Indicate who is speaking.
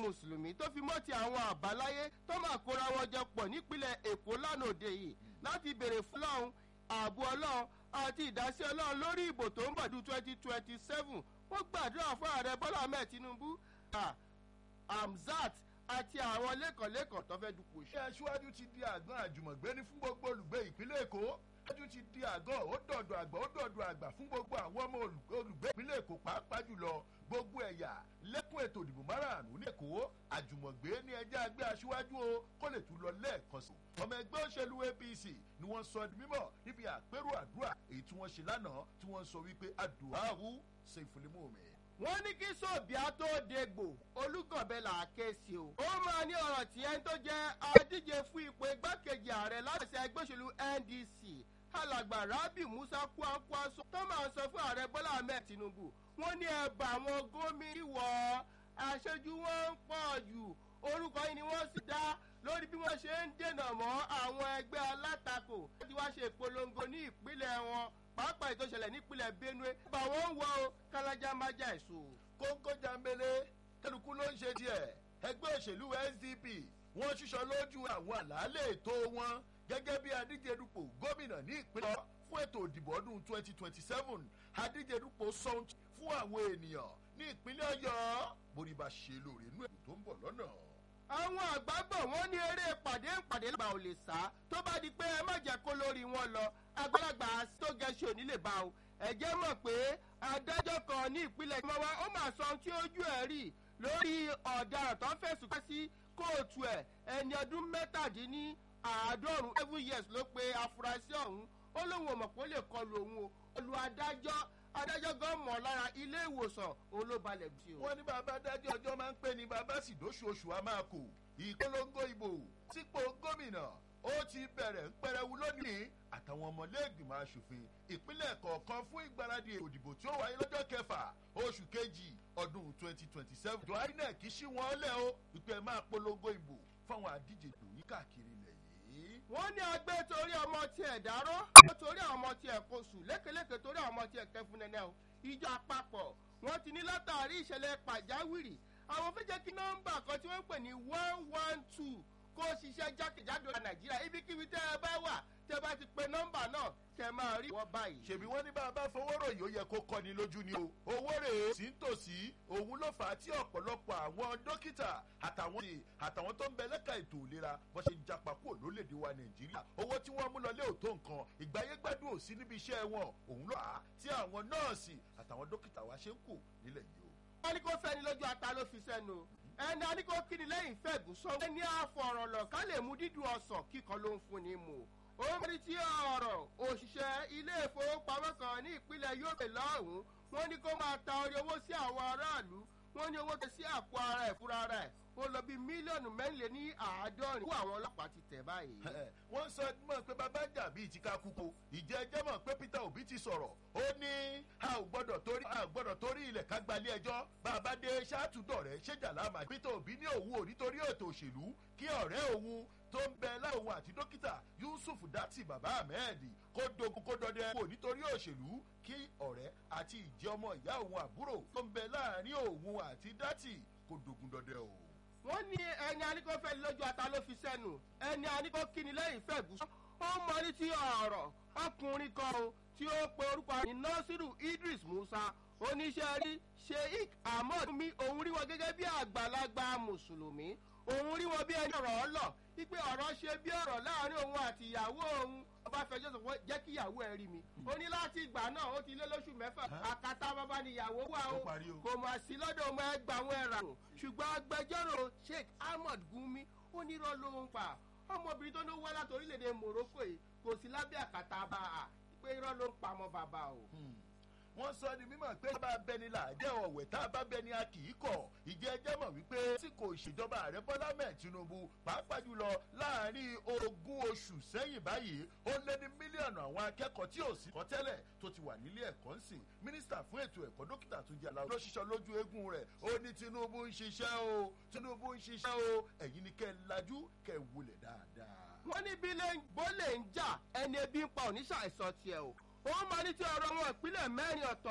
Speaker 1: mùsùlùmí tó fi mọ́ ti àwọn àbáláyé tó máa kóra wọn jọ pọ̀ nípínlẹ̀ èkó lánàá òde yìí láti béèrè fún ọlọ́run ààbò ọlọ́run àti ìdásí ọlọ́run lórí ìbò tó ń bọ̀ dún twenty twenty seven wọ́n gbàdúrà fún ààrẹ bọ́lá ahmed tinubu hamzat àti àwọn lẹ́kọ̀ọ́lẹ́kọ̀ọ́ tó fẹ́ dupò
Speaker 2: ṣé aṣíwájú ti di àgbọn àjùmọ̀gbé ní fún gbogbo olùgbé ìpínlẹ̀ èkó aṣíwájú ti di àgọ́ ó dọ̀dọ̀ àgbà ó dọ̀dọ̀ àgbà fún gbogbo àwọn ọmọ olùgbé ìpínlẹ̀ èkó pàápàá jùlọ gbogbo ẹ̀yà lẹ́kùn ètò ìdìbò márààrún ní èkó àjùmọ̀gbé ní ẹjẹ́ àgbẹ̀ aṣíwájú o kó lè tún lọ lẹ́ẹ̀kan sí. ọmọ ẹgbẹ́ òṣèlú apc ni wọ́n sọ di mímọ̀ níbi àpérò àdúrà èyí tí wọ́n ṣe lánàá tí wọ́n sọ wípé àdùáhù ṣe ìfúnlimú mi
Speaker 1: wọ́n ní kí sóbìá tó dégbò olùgọ̀bẹ là á ké sí o. ó máa ní ọ̀rọ̀ tí ẹni tó jẹ́ adíje fún ipò igbákejì ààrẹ láti ẹgbẹ́ òṣèlú ndc alàgbà rabi musa kwankwaso tó máa sọ fún ààrẹ bọ́lá ahmed tinubu wọ́n ní ẹ̀bà àwọn gómìnà wọ̀ aṣojú wọn ń pọ̀ jù orúkọ yìí ni wọ́n sì dá lórí bí wọ́n ṣe ń dènà mọ́ àwọn ẹgbẹ́ alátakò láti wá ṣe ìpolongo ní ìpínlẹ̀ wọn pàápàá ètò ìṣẹ̀lẹ̀ nípínlẹ̀ benue bá wọn ń wọ o kálájà má jà èso.
Speaker 2: kóńkó jambele kálukú ló ń ṣe tiẹ̀ ẹgbẹ́ òṣèlú sdp wọ́n ṣíṣọ lójú àwọn àlàálẹ̀ ètò wọn gẹ́gẹ́ bí adíje dupò gómìnà ní ìpínlẹ̀ fún ètò ìdìbò ọdún twenty twenty seven adíje dupò sọ́ńtì fún àwọn ènìyàn ní ìpínlẹ̀ ọ̀yọ́ borí bá ṣe lóore inú ètò tó ń bọ̀ lọ́nà
Speaker 1: àwọn àgbàgbọ̀ wọn ní eré pàdé pàdé lọ́gbà ò lè sá tó bá di pé ẹ má jẹ́ kó lórí wọn lọ àgbàlagbà tó gẹ̀ẹ́sì ò ní lè bá o ẹ̀jẹ̀ mọ̀ pé adájọ́ kan ní ìpínlẹ̀ ìmọ̀wá ó mà sọ ohun tí ojú ẹ̀ rí lórí ọ̀daràn tó ń fẹ̀sùn ká sí kóòtù ẹ̀ ẹni ọdún mẹ́tàdínní àádọ́rùn-ún seven years ló pe afurasí ọ̀hún ó lóun ò mọ̀ pé ó lè kọlu òun o olú adájọ́ adájọ́ gan mọ̀ lára ilé ìwòsàn olóbalẹ̀ bí o.
Speaker 2: wọ́n ní bàbá dájọ́ ọjọ́ máa ń pè ní bàbá sì dóṣooṣù a máa kò ìpolongo ìbò sípò gómìnà ó ti bẹ̀rẹ̀ ń pẹrẹwu lónìí àtàwọn ọmọlẹ́gbìmọ̀ asòfin ìpínlẹ̀ kọ̀ọ̀kan fún ìgbáradì òdìbò tí ó wáyé lọ́jọ́ kẹfà oṣù kejì ọdún twenty twenty seven. ìjọ inec ṣí wọn lẹ́ o ìpè máa polongo ìbò fáwọn àdíje ìbò yìí káàkiri ilẹ̀ yìí.
Speaker 1: wọ́n ní agbẹ́ torí ọmọ tiẹ̀ dárọ́ ó torí àwọn ọmọ tiẹ̀ kó sùn lékeleke torí àwọn ọmọ tiẹ̀ kẹfún nẹ́nẹ́ o ìjọ àpapọ̀ wọ́n ti ní látàrí ìṣẹ̀lẹ̀ pàjáwìrì àwọn fẹ́ jẹ́ kí nọ́mbà kan tí wọ́n ń pè ní one one two kó ṣiṣẹ́ jákèjádò nàìjíríà ibikíbi tẹ́ ẹ bá wà tẹ́ bá ti pe nọ́mbà náà kẹ́ máa rí wọ́n báyìí.
Speaker 2: ṣèbí wọn ní bá a bá fowó ròyìn ó yẹ kó kọni lójú ni o owó rèé sí ń tòsí òun ló fà á tí ọ̀pọ̀lọpọ̀ àwọn dókítà àtàwọn àtàwọn tó ń bẹ lẹ́ka ètò ìlera bó ṣe ń japa kúrò lólèdè wa nàìjíríà owó tí wọ́n mú lọlé ò tó nǹkan ìgbáyé gbádùn ò sí níbi iṣẹ́ wọn òun ló fà á tí àwọn nọ́ọ̀sì àtàwọn dókítà wa ṣe ń kù nílẹ̀ yìí o.
Speaker 1: wọ́n ní kó fẹ́ni lójú ata ló fi sẹ́nu ẹni a ní kó kíni lẹ́yìn fẹ́ẹ̀gùn sọ ẹni àfọ̀rọ̀lọ̀ ká lè mú dídùn ọ̀sán kíkan ló ń fún ni mú ó mẹ́rin tí ọ̀rọ̀ òṣìṣẹ́ ilé ìfowópamọ́ kan ní ìpínlẹ̀ yorùbá lọ́hùn-ún wọ́n ní kó máa ta orí owó sí àwọn aráàlú wọ́n ní owó tẹ sí àpò ara ẹ̀ fúnra rẹ̀ ó lọ bí mílíọ̀nù mẹ́rìnlẹ̀ ní àádọ́rin kó àwọn ọlọ́pàá ti tẹ̀ báyìí.
Speaker 2: wọ́n sọ mọ̀ pé bàbá jà bíi ti ká kúkú ìjẹ́ ẹjẹ́ mọ̀ pé peter obi ti sọ̀rọ̀ ó ní a ò gbọ́dọ̀ torí a ò gbọ́dọ̀ torí ilẹ̀ ká gbalẹ̀ ẹjọ́ bàbá dé ṣáàtúndọ̀ rẹ̀ ṣèjà láàmà peter obi ní òun ò nítorí ètò òṣèlú kí ọ̀rẹ́ òun tó ń bẹ láwọn àti dókítà yusuf dati baba ahmed kó dogun kó dọdẹ kó nítorí òṣèlú kí ọ̀rẹ́ àti ìjẹ́ ọmọ ìyá òun àbúrò tó ń bẹ láàrin òun àti dati kó dogun dọdẹ o
Speaker 1: wọ́n ní ẹni aníkó fẹ́ lójú ata ló fi sẹ́nu ẹni aníkó kíni lẹ́yìn fẹ́ bù. ó mọ ní ti ọ̀rọ̀ ọkùnrin kan o tí ó pe orúkọ ní nasiru idris musa oníṣẹ́ rí sheik ahmed mi òun rí wọn gẹ́gẹ́ bí àgbàlagbà mùsùlùmí òun rí wọn bí ẹni ọ̀rọ̀ ọlọ̀ wípé ọ̀rọ̀ ṣe bí ọ̀rọ̀ láàrin òun àti ìyàwó òun ọba fẹjọ́ sọ pé jẹ́ kí ìyàwó ẹ rí mi ó ní láti ìgbà náà ó ti lé lóṣù mẹ́fà àkàtà bàbá ni ìyàwó wà ó kò mọ̀ sí lọ́dọ̀ ọmọ ẹgbà àwọn ẹ̀rà ṣùgbọ́n agbẹjọ́rò sheik ahmed gumi ó ní irọ́ ló ń pa ọmọbìnrin tó ní wá láti orílẹ̀-èdè morocco yìí kò sí lábẹ́ àkàtà bá a pé irọ́ ló ń pa ọmọ bàbá o
Speaker 2: wọ́n sọ ní mímọ̀ pé bá bẹni là jẹ́ ọ̀wẹ̀ tá a bá bẹni a kì í kọ̀ ìjẹ́ ẹjẹ́ mọ̀ wípé tí kò ṣèjọba ààrẹ bọ́lá mẹ́ẹ̀ tinubu pàápàá jùlọ láàrin ogún oṣù sẹ́yìn báyìí ó lé ní mílíọ̀nù àwọn akẹ́kọ̀ọ́ tí ò sí kọ́ tẹ́lẹ̀ tó ti wà nílé ẹ̀kọ́ ń sìn mínísítà fún ètò ẹ̀kọ́ dókítà tó jẹ́ aláwọ̀ ló ṣiṣọ́ lójú eégún rẹ̀ ó ní tinubu ń ṣiṣẹ́ o tinubu ń ṣiṣẹ́ o ẹ̀yin ni kẹ́ ẹ lajú kẹ́ ẹ wulẹ̀ dáadáa.
Speaker 1: wọ́n ní bí bólè ń jà ẹni ebi ń pa oníṣàìsàn tiẹ̀ o ó máa ní tí ọ̀rọ̀ wọn ìpínlẹ̀ mẹ́rin ọ̀tọ̀